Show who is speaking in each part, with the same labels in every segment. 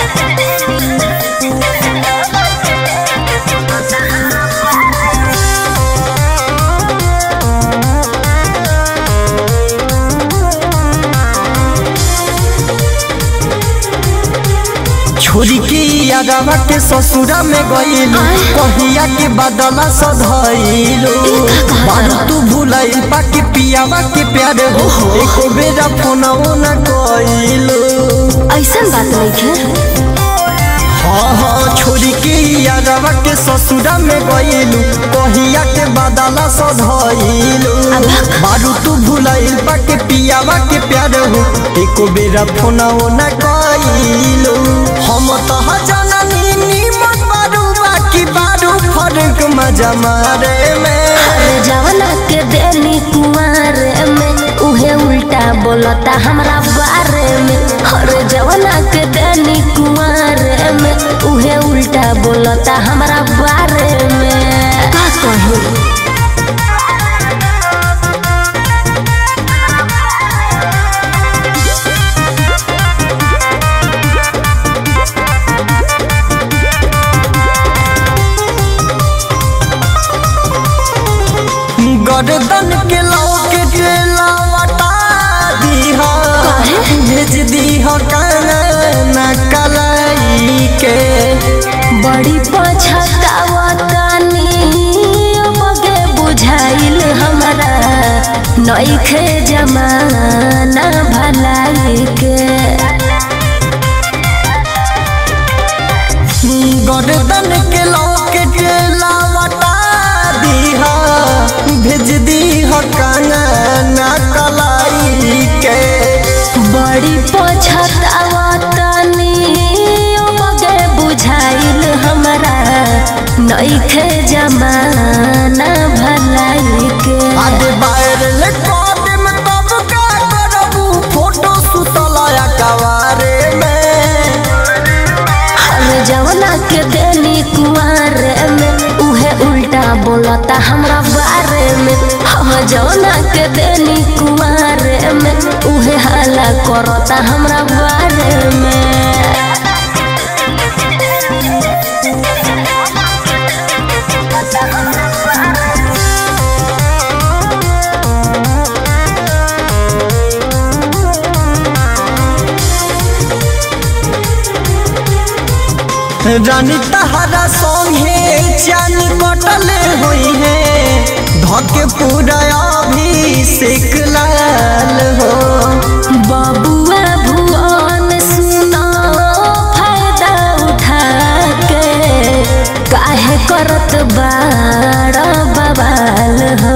Speaker 1: छोरी के यादवा के ससुरा में गईलू कहिया के बदला सधैलू बारू तू भुलाइल पाके पियावा के प्यार हो एको बेरा फोनवो न कइलू
Speaker 2: ऐसन बात नहीं है
Speaker 1: हाँ हाँ छोरी के यादवा के ससुरा में गईलू कहिया के बदला सधैलू बारू तू भुलाइल पाके पियावा के प्यार हो एको बेरा फोनवो न कइलू हम तो जननी नीमत बारू बाकी बारू फर्क मजा मारे में
Speaker 2: अरे जवना के देनी कुमार में उहे उल्टा बोलता हमरा बारे में अरे जवना के देनी कुमार में उहे उल्टा बोलता हमरा बारे में का कहूँ
Speaker 1: गर्दन के लौके लवटा दीहा भेज दीहा काना कलाई के
Speaker 2: बड़ी पछतावतानी बगे बुझाइल हमरा नइखे जमाना भलाई के
Speaker 1: गर्दन के लौके लवटा दीहा भेज दीहा काना कलाई के
Speaker 2: बड़ी पछतावतानी बगे बुझाइल हमरा नइखे जमाना भलाई के
Speaker 1: आगे वायरल कदम तब का करबू फोटो सुतलाया कवारे में
Speaker 2: हर जवना के देनी कुआर में उहे उल्टा बोलता हमरा बारे में हम जवना के देनी कुआर में उहे हाला करता हमरा बारे में
Speaker 1: रानी तहरा संगे चान कटले हुई है धके पूरा अभिषेक लाल हो
Speaker 2: बबुआ भुवन सुनो फायदा उठा के काहे करत बाड़ बवाल हो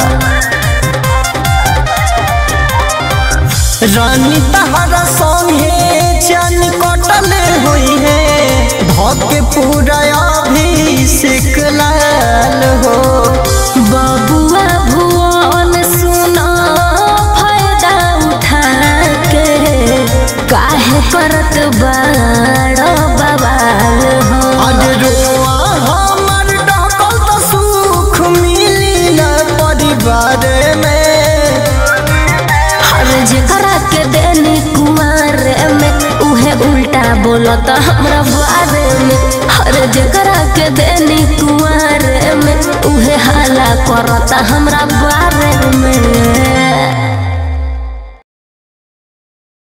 Speaker 1: रानी तहरा संगे चान कटले हुई है धके पूरा अभिषेक लाल हो
Speaker 2: बबुआ भुवन सुनो फायदा उठा के काहे करत बाड़ बवाल हो
Speaker 1: आज रोआ हमर डकल तो सुख मिली न परिवार में
Speaker 2: हर जेकरा के देनी कुमार में उहे उल्टा बोलत हमरा बारे में हर जेकरा के देनी कुमार में उहे हाला करत हमरा बारे में